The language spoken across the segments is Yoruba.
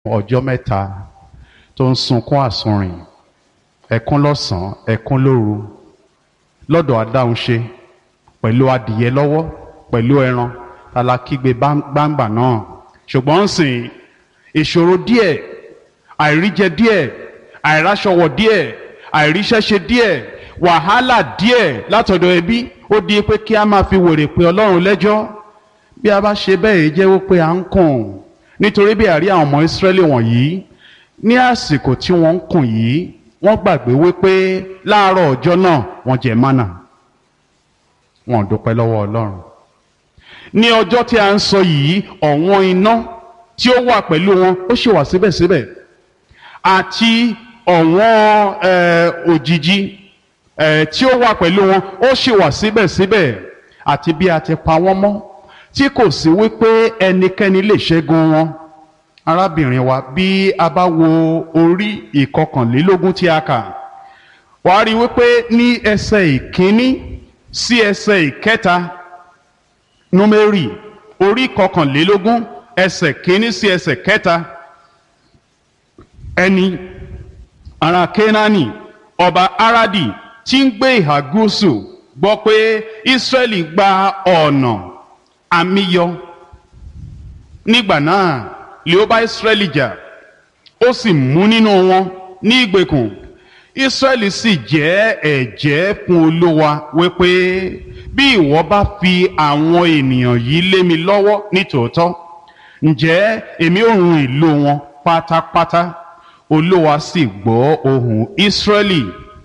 ọjọ́ mẹ́ta tó ń sunkún àsunrìn ẹkún lọ́sàn-án ẹkún lóru lọ́dọ̀ adáhunṣe pẹ̀lú adìyẹ lọ́wọ́ pẹ̀lú ẹran alákígbe gbangba náà ṣùgbọ́n ń sìn ìṣòro díẹ̀ àìríjẹ díẹ̀ àìráṣọwọ̀ díẹ̀ àìríṣẹ́ṣe díẹ̀ wàhálà díẹ̀ látọ̀dọ̀ ẹbí ó di pé kí a máa fi wèrè pé ọlọ́run lẹ́jọ́ bí a bá ṣe bẹ́ẹ̀ jẹ́ wípé à ń kùn nítorí bí àrí àwọn ọmọ ìsírẹ́lì wọ̀nyí ní àsìkò tí wọ́n ń kùn yìí wọ́n gbàgbé wípé láàárọ̀ ọjọ́ náà wọ́n jẹ mánà wọ́n dúpẹ́ lọ́wọ́ ọlọ́run ní ọjọ́ tí a ń sọ yìí ọ̀wọ́n iná tí ó wà pẹ̀lú wọn ó ṣì wà síbẹ̀síbẹ̀ àti ọ̀wọ́n òjìji tí ó wà pẹ̀lú wọn ó ṣì wà síbẹ̀síbẹ̀ àti bí a ti pa wọ́n mọ́ tí kò sí wípé ẹnikẹ́ni lè ṣẹ́gun wọn arábìnrin wa bí a bá wo orí ìkọkànlélógún tí a kà wàá rí wípé ní ẹsẹ̀ ìkíní sí ẹsẹ̀ ìkẹta númérì orí ìkọkànlélógún ẹsẹ̀ kíní sí ẹsẹ̀ kẹta ẹni ará kénáánì ọba aradi tí ń gbé ìhà gúúsù gbọ́ pé ìsírẹ́lì gba ọ̀nà àmìyọ nígbà náà lè ó bá ìsírẹ́lì jà ó sì mú nínú wọn ní ìgbèkùn ìsírẹ́lì sì jẹ́ ẹ̀jẹ́ fún olúwa wípé bí ìwọ bá fi àwọn ènìyàn yìí lé mi lọ́wọ́ nítòótọ́ ǹjẹ́ èmi ò run ìlú wọn pátápátá olúwa sì gbọ́ ohùn ìsírẹ́lì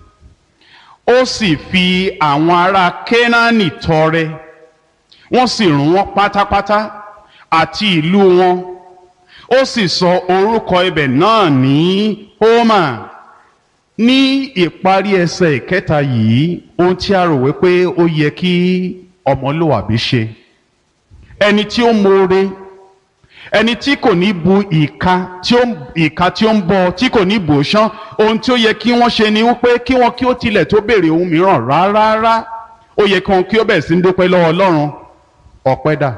ó sì fi àwọn ará kénáánì tọrẹ wọ́n sì run wọ́n pátápátá àti ìlú wọn ó sì sọ orúkọ ibẹ̀ náà ní hómà ní ìparí ẹsẹ̀ ìkẹta yìí ohun tí a rò wípé ó yẹ kí ọmọlúwàbí ṣe ẹni tí ó mọ̀ọ́re ẹni tí kò ní bu ìka tí ó ìka tí ó ń bọ tí kò ní bò ṣán ohun tí ó yẹ kí wọ́n ṣe ni wípé kí wọ́n kí ó tilẹ̀ tó béèrè ohun mìíràn rárá ó yẹ kí wọ́n kí ó bẹ̀rẹ̀ sí ń dúpẹ́ lọ́wọ́ ọlọ́run ọpẹ́ dà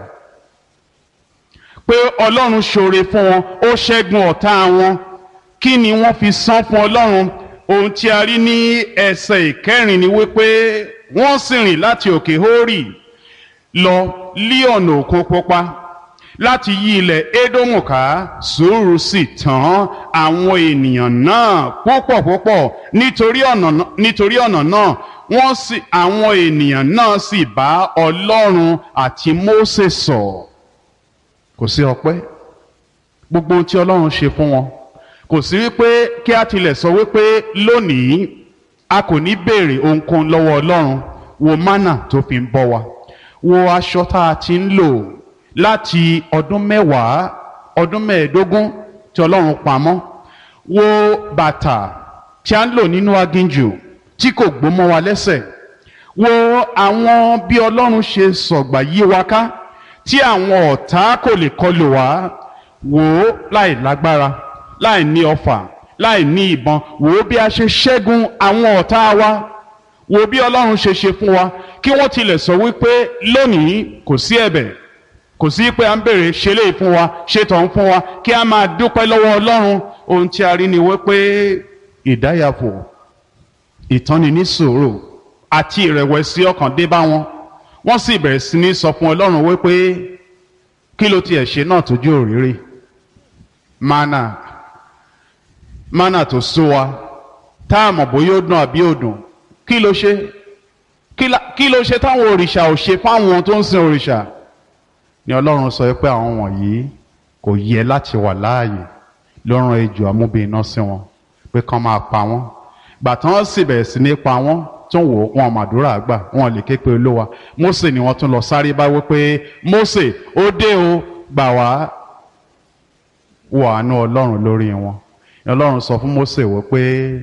pé ọlọ́run ṣoore fún wọn ó ṣẹ́gun ọ̀tá wọn kí ni wọ́n fi san fún ọlọ́run ohun tí a rí ní ẹsẹ̀ ìkẹrin ni wípé wọ́n sì rìn láti òkè hórì lọ lí ọ̀nà òkun pupa láti yí ilẹ̀ édómù ká sùúrù sì tán àwọn ènìyàn náà púpọ̀ púpọ̀ nítorí ọ̀nà nítorí ọ̀nà náà wọ́n sì àwọn ènìyàn náà sì bá ọlọ́run àti mósè sọ̀ kò sí ọpẹ́ gbogbo ohun tí ọlọ́run ṣe fún wọn kò sí wípé kí a tilẹ̀ sọ wípé lónìí a kò ní béèrè ohunkóhun lọ́wọ́ ọlọ́run wo mánà tó fi ń bọ́ wa wo aṣọ tá a ti ń lò láti ọdún mẹ́wàá ọdún mẹ́ẹ̀ẹ́dógún tí ọlọ́run pamọ́ wo bàtà tí a ń lò nínú aginjù tí kò gbó mọ́ wa lẹ́sẹ̀ wo àwọn bí ọlọ́run ṣe sọ̀gbà yí wa ká tí àwọn ọ̀tá kò lè kọlù wá wò ó láì lágbára láì ní ọfà láì ní ìbọn wò ó bí a ṣe ṣẹ́gun àwọn ọ̀tá wa wò ó bí ọlọ́run ṣe ṣe fún wa kí wọ́n tilẹ̀ sọ wípé lónìí kò sí ẹ̀bẹ̀ kò sí pé à ń bèrè ṣe lè fún wa ṣe tọ̀hún fún wa kí a máa dúpẹ́ lọ́wọ́ ọlọ́run ohun tí a rí ni wípé ìdáyàfò ìtọ́ni ní sùúrù àti ìrẹ̀wẹ̀sì ọkàn dé bá wọn wọ́n sì bẹ̀rẹ̀ sí ní sọ fún ọlọ́run wípé kí ló tiẹ̀ ṣe náà tójú òrìrì mana mana tó sú wa tá a mọ̀ bóyá ó dùn àbí ó dùn kí ló ṣe kí ló ṣe táwọn òrìṣà ò ṣe fáwọn tó ń sin òrìṣà ni ọlọ́run sọ pé àwọn wọ̀nyí kò yẹ láti wà láàyè lọ́rùn ejò amúbìnrin sí wọn pé kán máa pa wọ́n gbàtàn wọ́n sì bẹ̀rẹ̀ sí ní pa wọ́n tún wò wọn màdúrà gbà wọn lè ké pe olówa Mósè ni wọ́n tún lọ sáré bá wí pé Mósè ó dé o gbà wá wọ àánú ọlọ́run lórí wọn ọlọ́run sọ fún Mósè wọ pé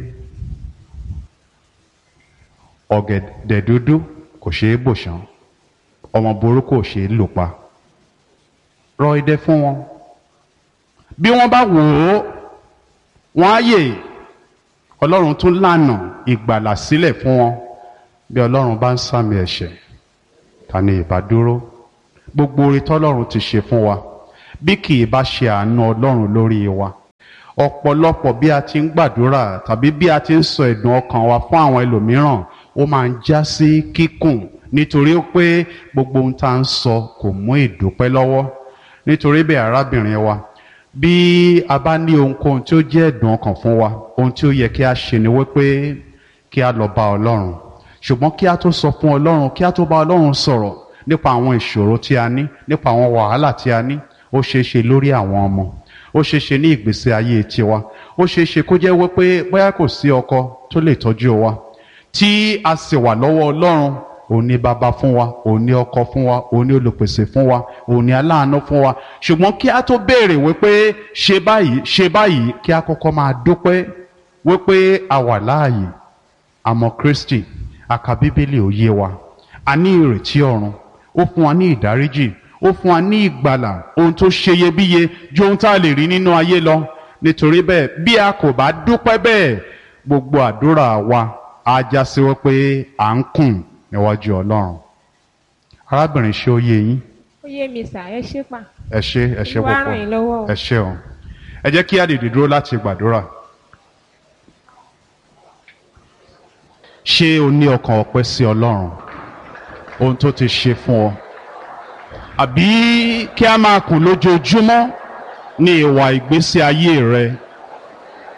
ọ̀gẹ̀dẹ̀ dúdú kò ṣeé bò ṣán ọmọ burúkú ò ṣeé lò pa rọ idẹ fún wọn bí wọ́n bá wò ó wọ́n á yè ọlọ́run tún lànà ìgbàlà sílẹ̀ fún wọn bí ọlọ́run bá ń sàmì ẹ̀ṣẹ̀ ta ni ìbá dúró gbogbo oore tọ́lọ́run ti ṣe fún wa bí kì í bá ṣe àánú ọlọ́run lórí wa ọ̀pọ̀lọpọ̀ bí a ti ń gbàdúrà tàbí bí a ti ń sọ ẹ̀dùn ọkàn wa fún àwọn ẹlòmíràn ó máa ń já sí kíkùn nítorí pé gbogbo ohun tá à ń sọ kò mú ìdúpẹ́ lọ́wọ́ nítorí bẹ́ẹ̀ arábìnrin wa bí a bá ní ohunkóhun tí ó jẹ́ ẹ̀dùn ọkàn fún wa ohun tí ó yẹ kí a ṣe ni wípé kí a lọ bá ọlọ́run ṣùgbọ́n kí a tó sọ fún ọlọ́run kí a tó bá ọlọ́run sọ̀rọ̀ nípa àwọn ìṣòro tí a ní nípa àwọn wàhálà tí a ní ó ṣeé ṣe lórí àwọn ọmọ ó ṣeé ṣe ní ìgbésí ayé tiwa ó ṣeé ṣe kó jẹ́ wípé bóyá kò sí ọkọ tó lè tọ́jú wa tí a sì wà lọ́wọ́ ọlọ́run òun ni bàbá fún wa òun ni ọkọ fún wa òun ni olùpèsè fún wa òun ni aláàánú fún wa ṣùgbọ́n kí a tó béèrè wípé ṣe báyìí ṣe báyìí kí a kọ́kọ́ máa dúpẹ́ wípé a wà láàyè àmọ́ Kristi àka bíbélì ó yé wa a ní ìrètí ọ̀run ó fún wa ní ìdáríjì ó fún wa ní ìgbàlà ohun tó ṣeyebíye ju ohun tá a lè rí nínú ayé lọ nítorí bẹ́ẹ̀ bí a kò bá dúpẹ́ bẹ́ẹ̀ gbogbo àdúrà wa á já sí wípé à ń kùn níwájú Ọlọ́run arábìnrin ṣé ó yé yín ó yé mi sà ẹ ṣé pa ẹ ṣé ẹ ṣé Olúwa púpọ̀ ràn yín lọ́wọ́ o. ẹ ṣé o ẹ jẹ́ kí a dìde dúró láti gbàdúrà ṣé o ní ọkàn ọpẹ́ sí Ọlọ́run ohun tó ti ṣe fún ọ àbí kí a máa kùn lójoojúmọ́ ní ìwà ìgbésí ayé rẹ